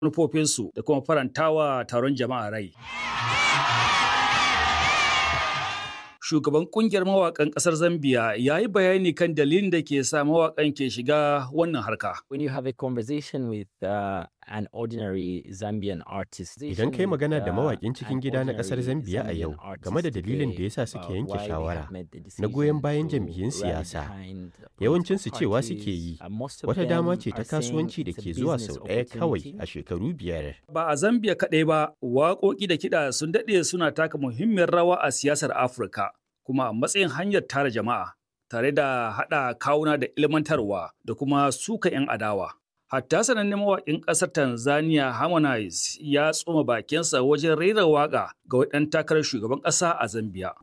manufofinsu da kuma farantawa taron jama'a rai. Shugaban kungiyar mawaƙan ƙasar Zambiya ya yi bayani kan dalilin da ke sa mawaƙan ke shiga wannan harka. When you have a conversation with uh, an ordinary Zambian artist. Idan kai magana da mawaƙin cikin gida na ƙasar Zambiya a yau game da dalilin da yasa suke yanke shawara na goyon bayan jam'iyyun siyasa, yawancinsu cewa suke yi wata dama ce ta kasuwanci da ke zuwa sau ɗaya kawai a shekaru biyar. Ba a Zambiya kaɗai ba, waƙoƙi da kiɗa sun daɗe suna taka muhimmiyar rawa a siyasar Afirka, kuma a matsayin hanyar tara jama'a, tare da haɗa kawuna da ilmantarwa da kuma suka 'yan adawa. Hatta sanannen mawaƙin ƙasar Tanzania Harmonize ya tsoma bakinsa wajen rera waƙa ga ɗan takarar shugaban ƙasa a Zambiya.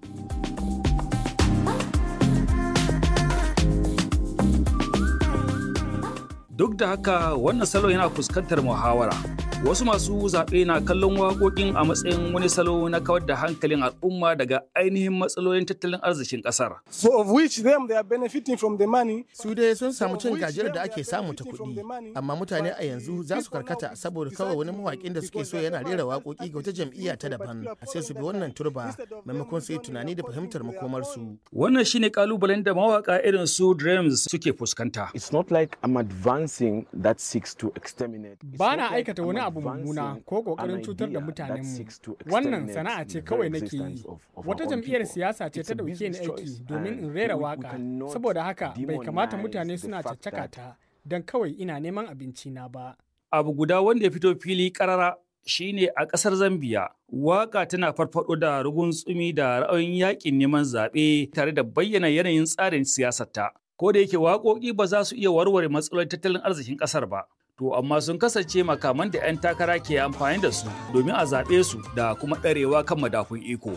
Duk da haka wannan salo yana fuskantar muhawara. Wasu masu zaɓe na kallon waƙoƙin a matsayin wani salo na kawar da hankalin al'umma daga ainihin matsalolin tattalin arzikin ƙasar. So of which them they are benefiting from the money. Su dai sun samu cin gajiyar da ake samu ta kuɗi, amma mutane a yanzu za su karkata saboda kawai wani mawaƙin da suke so yana rera waƙoƙi ga wata jam'iyya ta daban, sai su bi wannan turba maimakon su yi tunani da fahimtar makomarsu. Wannan shine kalubalen da mawaƙa irin su Dreams suke fuskanta. It's not like I'm advancing that seeks to exterminate. Ba na aikata wani abu mummuna ko kokarin cutar da mutanenmu. Wannan sana'a ce kawai nake yi. Wata jam'iyyar siyasa ce ta dauke ni aiki domin in rera waka. Saboda haka bai kamata mutane suna caccaka ta don kawai ina neman abinci na ba. Abu guda wanda ya fito fili karara shine a ƙasar Zambiya. Waka tana farfado da rugun tsumi da ra'ayin yakin neman zaɓe tare da bayyana yanayin tsarin siyasarta. Ko da yake waƙoƙi ba za su iya warware matsalolin tattalin arzikin ƙasar ba. to amma sun kasance makaman da 'yan takara ke amfani da su domin a zaɓe su da kuma ɗarewa kan madafun iko.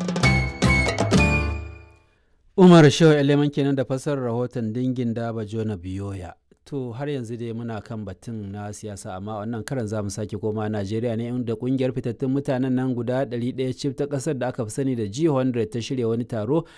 Umar Shehu Eleman kenan da fassarar rahoton dingin daba Jona Biyoya. To har yanzu dai muna kan batun na siyasa amma wannan karan za mu sake koma Najeriya ne inda kungiyar fitattun mutanen nan guda 100 cif ta kasar da aka fi sani da G100 ta shirya wani taro